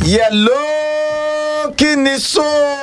yẹ̀ló kí ni so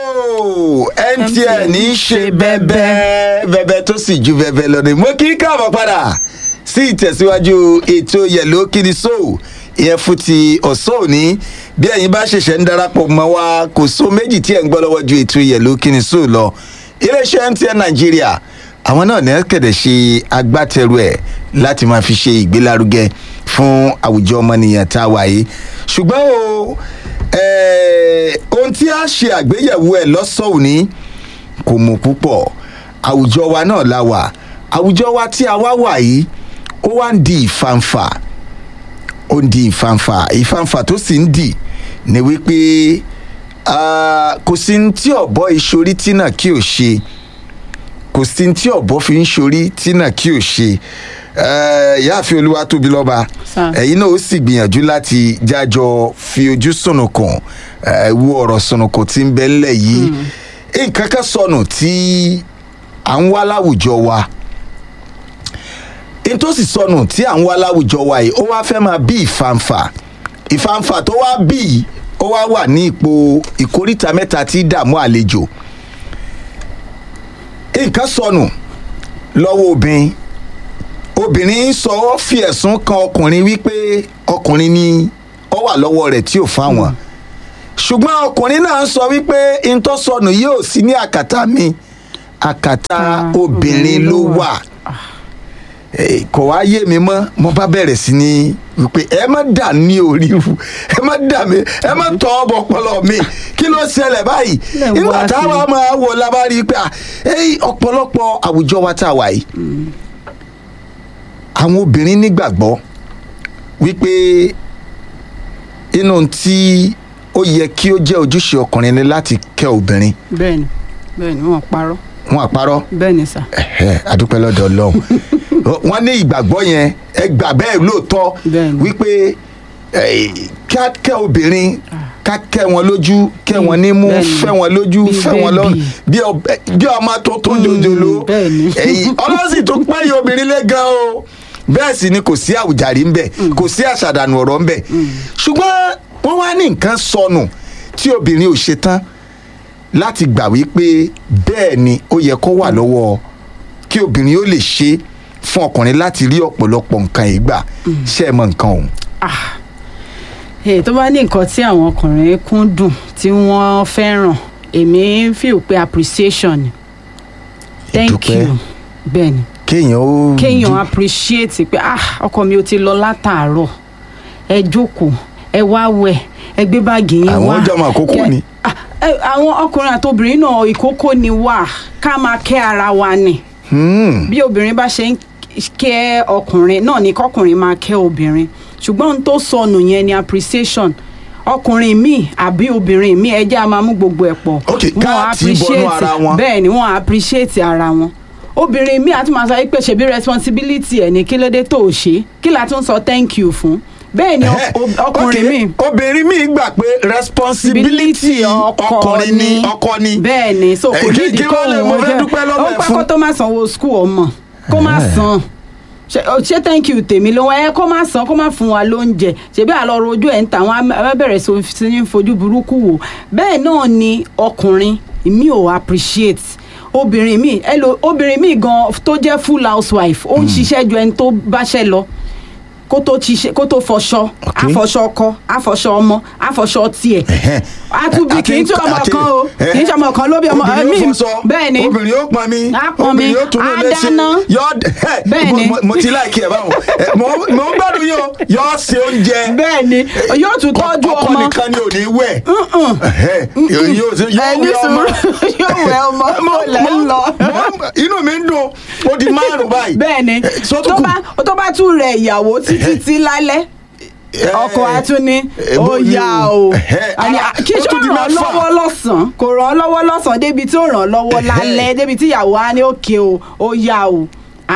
mtn ń ṣe bẹ́bẹ́ bẹ́bẹ́ tó sì ju bẹ́bẹ́ lọ ni mo kí káàbọ̀ padà sí ìtẹ̀síwájú ètò yẹ̀ló kí ni so ìyẹn fún ti ọ̀sán òní bí ẹ̀yin bá ṣẹ̀ṣẹ̀ ń darapọ̀ mọ́ wa kò so méjì tí ẹ̀ ń gbọ́ lọ́wọ́ ju ètò yẹ̀ló kí ni so lọ iléeṣẹ́ mtn nàìjíríà àwọn náà ní ẹ̀kẹ́dẹ̀ ṣe agbátẹrù ẹ̀ láti máa fi ṣe ìgbélárugẹ fún àwùjọ ọmọnìyàn tá a wà yìí ṣùgbọ́n o eh, ohun tí a ṣe àgbéyẹ̀wò ẹ̀ lọ́sàn òní kò mọ̀ púpọ̀ àwùjọ wa náà la wà àwùjọ wa tí a wá wà yìí ó wá ń di ìfanfà ó ń di ìfanfà ìfanfà tó sì ń dì ní wípé ah, kò sí ní tí ọ̀bọ ìṣorí tí náà kí ò ṣe kò sí ní tí ọ̀bọ fi ń ṣorí tí náà kí ò ṣe yáàfin olúwa tóbi lọ́ba Sir. ẹ̀yin náà ó sì gbìyànjú láti jájọ fi ojú sùnùkùn eh, wo ọ̀rọ̀ sùnùkùn tí ń bẹ ńlẹ̀ yìí nǹkan kan sọnù tí à ń wá láwùjọ wa n tó sì sọnù tí à ń wá láwùjọ wa yìí ó wá fẹ́ máa bí ìfanfà ìfanfà tó wá bí yìí ó wá wà ní ipò ìkóríta mẹ́ta tí dààmú àlejò nǹkan sọnù lọ́wọ́ obìnrin obìnrin sọ ọ́ fi ẹ̀sùn kan ọkùnrin wípé ọkùnrin ni ó wà lọ́wọ́ rẹ̀ tí ò fáwọn ṣùgbọ́n ọkùnrin náà ń sọ wípé ntọ́ sọnù yóò sí ní àkàtà mi àkàtà Ah, obìnrin ló wà Eh, kò wá yé mi mọ́ mo bá bẹ̀rẹ̀ sí ní wípé ẹ má dà ní orí ru ẹ má dà mí ẹ má tọ́ ọbọ̀ ọpọlọ mi kí ló ṣẹlẹ̀ báyìí Lẹ̀ ń nígbà wá sí. táwa máa wò lábárí pé ah, eh, ọ̀pọ̀lọpọ̀ àwùjọ wa tá a wà yìí àwọn obìnrin nígbàgbọ́ wípé inú tí ó yẹ kí ó jẹ́ ojúṣe ọkùnrin ni láti kẹ́ obìnrin bẹ́ẹ̀ni bẹ́ẹ̀ni wọn parọ́ wọn àparọ́ bẹ́ẹ̀ni sà ẹ̀hẹ́, adúpẹ́ lọ́dọ̀ ọlọ́run wọ́n ní ìgbàgbọ́ yẹn ẹ gbà bẹ́ẹ̀ lóòótọ́ Bẹ́ẹ̀ni. wípé eh, ká kẹ́ obìnrin ká kẹ́ wọn lójú kẹ́ wọn nímú Bẹ́ẹ̀ni. fẹ́ wọn lójú Bí fẹ́ wọn lọ́rùn bébì. bí ọbẹ̀- bí ọmọ tó tó jòjòló bẹ́ẹ̀ni. ẹ̀yìn ọlọ́sìn tó pẹ́ yìí obìnrin lé gan o bẹ́ẹ̀ sì ni kò sí àwùjárí ńbẹ kò sí àṣàdànù ọ̀rọ̀ ńbẹ ṣùgbọ́n wọ́n wá ní nǹkan sọnù tí obìnrin ò ṣe tán láti gbà wípé bẹ́ẹ̀ ni ó yẹ kó wà lọ́wọ́ kí obìnrin ó lè ṣe fún ọkùnrin láti rí ọ̀pọ̀lọpọ̀ nǹkan yìí gbà ṣe é mọ nǹkan ọ̀hún. ah èyí tó bá ní nǹkan tí àwọn ọkùnrin kúndùn tí wọ́n fẹ́ràn èmi feel pé appreciation ni thank Ìdúpẹ́. you bẹ́ẹ̀ni kéèyàn ó kéèyàn appreciate pé ah ọkọ mi ò ti lọ látàárọ̀ ẹ jókòó ẹ wá wẹ̀ ẹ gbé báàgì yín Àwọn wá jọmọ àkókò Kẹ- ni. Ah, ẹ, àwọn ọkùnrin àti obìnrin náà ìkókó ni wà ká máa kẹ́ ara wa ni Hmm, bí obìnrin bá ṣe ń kẹ́ ọkùnrin náà ni kọkùnrin máa kẹ́ obìnrin ṣùgbọ́n ohun tó sọnù yẹn ni appreciation ọkùnrin míì àbí obìnrin míì ẹjẹ́ a máa mú gbogbo ẹ̀ pọ̀ Ok, ká Wọ́n tì í bọnú appreciate- ara wọn. bẹ́ẹ̀ ni wọ́n appreciate ara wọn obìnrin míì àti màá sọ pé ṣebí responsibility ẹ̀ ní kí ló dé tó o ṣe kí la tún sọ thank you fún bẹ́ẹ̀ ni ẹ̀hẹ́, ọ- ọkùnrin ok, míì obìnrin míì gbà pé responsibility ọkùnrin ni ọkọ ni. bẹ́ẹ̀ ni so kò Eh, kí- nídìí kí kó wọ́n lè mo fẹ́ dúpẹ́ lọ́wọ́ ó ẹ̀ pẹ́ fún. kó tó má sanwó skul ọmọ kó má Eh. san ṣe ọ, ṣé thank you tèmi ló ẹ kó má san kó má fún wa lóúnjẹ ṣebí àlọ́ rojú ẹ̀ ń ta àwọn abẹ́bẹ̀rẹ̀ sí ní fojú burúkú wò bẹ́ẹ̀ náà ni ọkùnrin mi ò appreciate obìnrin mi ẹ lo obìnrin mi gan tó jẹ́ full housewife ó ń ṣiṣẹ́ ju ẹni tó báṣẹ́ lọ kó tó ṣiṣẹ́ kó tó fọṣọ Ok. àfọṣọ ọkọ àfọṣọ ọmọ àfọṣọ tiẹ̀ Ẹ̀hẹ́. àtúbí kì í Àti- ṣe ọmọ àti- kan o ẹ̀, kì í ṣe ọmọ kan ló bí ọmọ obìnrin ẹ̀mí ó fọṣọ bẹ́ẹ̀ ni obìnrin ó pọn mi Á pọn mi, obìnrin ó tún á lè ṣe dáná. yọ ẹ, Bẹ́ẹ̀ mo- ni. mo- mo ti láìkí ẹ báwọn Ẹ, mo mo ń gbádùn yín o yọ ṣe oúnjẹ bẹ́ẹ̀ ni yóò tún tọ́jú ọkọ ọmọ nìkan ni ò ní wẹ̀ Ẹ̀hẹ́, yóò ṣe- yóò ẹni wẹ̀ ọmọ sùúrù yóò wẹ ọmọ Mo- kó lẹ́ ń mo- lọ. mo- inú mi ń dùn ó di márùn báyìí bẹ́ẹ̀ ni Eh, so tó tó kù. bá tó bá tún rẹ ìyàwó títí tí lálẹ́ Eh, ọkọ atúní eh, ó bó ni yá o? o Ẹ̀hẹ́, Àní, ah, kí ó ṣe tún di ràn án mẹ́fà. lọ́wọ́ lọ́sàn-án kò ràn án lọ́wọ́ lọ́sàn-án débi tí ó ràn án lọ́wọ́ Ẹ̀hẹ́. lálẹ́ débi tí ìyàwó á ní òkè o ó yá o Ah,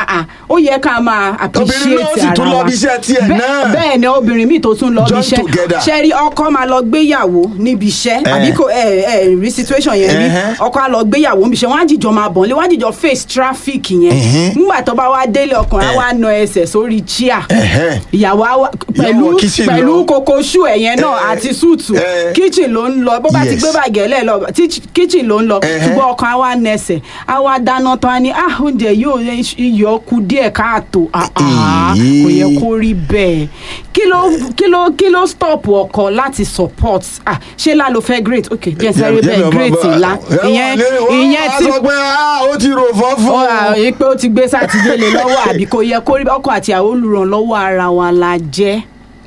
ah, ó yẹ ká máa appreciate Obìnrin náà sì ara tún lọ wa bí iṣẹ́ tiẹ̀ Bẹ́- náà. bẹ́ẹ̀ ni obìnrin míì tó tún lọ bí Join iṣẹ́ together. ṣe rí ọkọ máa lọ gbéyàwó níbi iṣẹ́ Eh. àbí kò ẹ ẹ rí situation yẹn rí Ẹhẹ́. ọkọ á lọ gbéyàwó níbi iṣẹ́ wọ́n á jìjọ máa bọ̀ nílé wọ́n á jìjọ face traffic yẹn Ẹhẹ́. nígbà tó bá wá délé ọkùnrin á Eh. wá na ẹsẹ̀ sórí chair Ẹ̀hẹ́. ìyàwó á wá pẹ̀lú wọ kitchen pẹ̀lú lọ. koko ṣú ẹ̀yẹn náà Eh. àti súùtù Eh. kitchen ló ń lọ bó bá ti Yes. gbé bàgẹ́lẹ̀ lọ tí- kitchen ló ń lọ Ẹhẹ́. ṣùgbọ́n ọkàn á wá nẹsẹ̀ á wá dáná tán á ní ah oúnjẹ yóò iyọ̀ kù díẹ̀ káàtó ah ah Èyí. kò yẹ kó rí bẹ́ẹ̀ kí ló kí ló kí ló stop ọkọ láti support ah ṣé lá ló fẹ́ great ok jẹ́ sẹ́rí bẹ́ẹ̀ great ńlá ìyẹn ìyẹn tí tí. sọ pé ah, ó ti rò fọ́ fún ó à yí pé ó ti gbé sátidé lé lọ́wọ́ àbí kò yẹ kó rí ọkọ àti àwọn olùrànlọ́wọ́ ara wa la jẹ́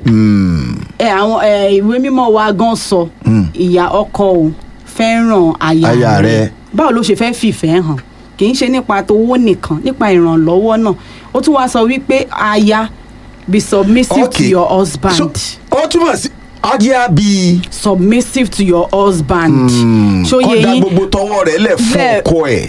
ẹ àwọn ẹ ìwé mímọ́ wa gan sọ ìyá ọkọ o fẹ́ràn aya Aya rẹ̀ rẹ̀. báwo ló ṣe fẹ́ fìfẹ́ hàn kì í ṣe nípa tówó nìkan nípa ìrànlọ́wọ́ náà ó tún wá sọ wípé aya be submissive to Okay. your husband So, ó túmọ̀ sí ajá bíi submissive to your husband ṣó yẹ kọ́dà yín gbogbo tọwọ́ rẹ̀ lẹ̀ fún Lẹ̀- ọkọ ẹ̀.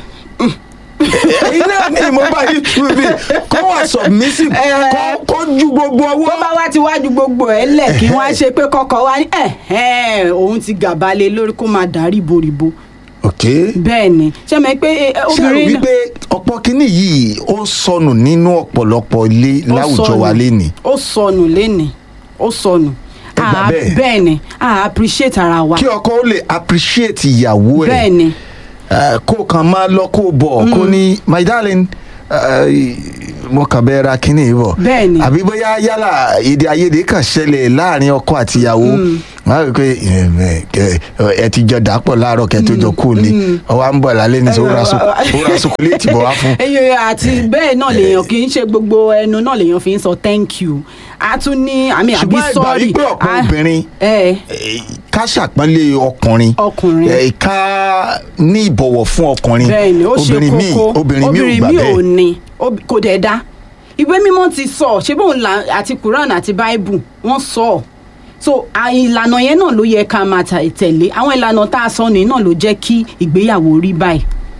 ẹ̀yin náà ni mo bá yí tu bí kó wà submissive Eh. kó- kó ju gbogbo bó ọwọ́. bá wá ti wájú gbogbo ẹ lẹ̀ kí wọ́n á ṣe pé kọ́kọ́ wá ní ẹ̀hẹ́n òun ti gàbalẹ̀ lórí kó máa dà ríboríbo ok bẹ́ẹ̀ ni ṣé mi pé eh, ṣé àrò obìnrin náà- wípé ọ̀pọ̀ kínní yìí ó sọnù nínú ọ̀pọ̀lọpọ̀ ilé ó láwùjọ sọnù. wa lénìí. ó sọnù lénìí ó sọnù Ẹ gbà Ah, bẹ́ẹ̀. bẹ́ẹ̀ ni a appreciate ara wa kí ọkọ ó lè appreciate ìyàwó ẹ̀ bẹ́ẹ̀ ni Eh, kó kàn máa lọ kó bọ̀ kó ní my darling eh, mo kàn bẹ́ẹ̀ ra kínní yìí bọ̀ Bẹ́ẹ̀ ni. àbí bóyá yálà èdè àìyedè kan ṣẹlẹ̀ láàrin ọkọ àti ìyàwó wọ́n á rí i pé eh, eh, kẹ- ẹ ti jọ dàpọ̀ láàárọ̀ kẹ́ tó jọ kú ni ọwọ́ à ń bọ̀ lálẹ́ ní sọ ó ra so- ó ra sokoléètì bọ̀ wá fún. ẹyọ àti bẹ́ẹ̀ náà lèèyàn kì í ṣe gbogbo ẹnu náà lèèyàn fi ń sọ thank you a tún ní àmì àbí ṣùgbọ́n ìgbà sorry wípé ọ̀pọ̀ Ah, obìnrin ẹ eh, ká ṣàpọ́nlé ọkùnrin Ọkùnrin. eh, ká ní ìbọ̀wọ̀ fún ọkùnrin bẹ́ẹ̀ ni ó ṣe obìnrin míì kókó obìnrin míì ò gbà míì ò bẹ́ẹ̀ ní Ob- kò dẹ̀ dá ìwé mímọ́ ti sọ ṣé bóun là àti Quran àti Bible wọ́n sọ ọ́ so à- ìlànà yẹn náà ló yẹ ká máa tà- tẹ̀lé àwọn ìlànà tá a sọ nìyí náà ló jẹ́ kí ìgbéyàwó rí báyìí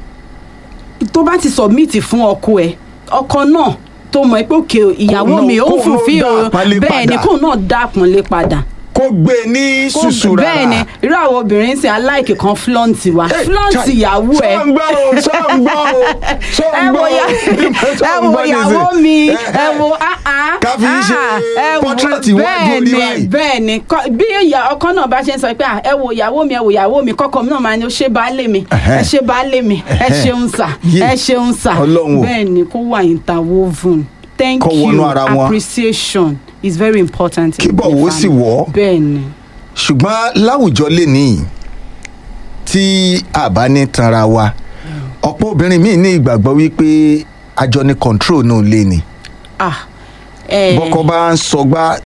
tó bá ti submit fún ọkọ ẹ ọkọ náà tó mọ̀ pé òkè ìyàwó náà- mi ó kóun náà fulfill dá àpọ́nlé bẹ́ẹ̀ ni padà. kóun náà dá àpọ́nlé padà kó gbé e ní Kó- ṣùṣù rárá. bẹ́ẹ̀ ni irú àwọn obìnrin sì aláìkè kan flaunt wa Hey, flaunt Chai, ìyàwó ẹ sọ ń gbọ́ o sọ ń gbọ́ o sọ ẹ ń wo gbọ́ ya o ẹ wo ìyàwó mi ẹ wo ah ah Ká fi ń ṣe ah, ẹ wo- portrait iwájú bẹ́ẹ̀ orí ni báyìí. bẹ́ẹ̀ ni kọ́- bí ìyá ọkọ náà bá ṣe ń sọ pé ah, ẹ wo ìyàwó mi ẹ wo ìyàwó mi kọ́kọ́ mi náà máa ní ó ṣe baálé mi ẹ Ẹhẹ́. ṣe baálé mi ẹ Ẹhẹ́. ṣeun sà Yé. ẹ ṣeun sà Ọlọ́run o. bẹ́ẹ̀ ni kó wà interwoven thank Kó wọnú you ara wọn. appreciation is very important Kí in the bọ̀wọ̀ sì family. wọ̀. bẹ́ẹ̀ ni ṣùgbọ́n láwùjọ lẹ́nìí tí a bá ní tanra wa ọ̀pọ̀ obìnrin míì ní ìgbàgbọ́ wípé àjọ ní control náà lé ni ah ẹ bọ́kọ bá ń sọgbá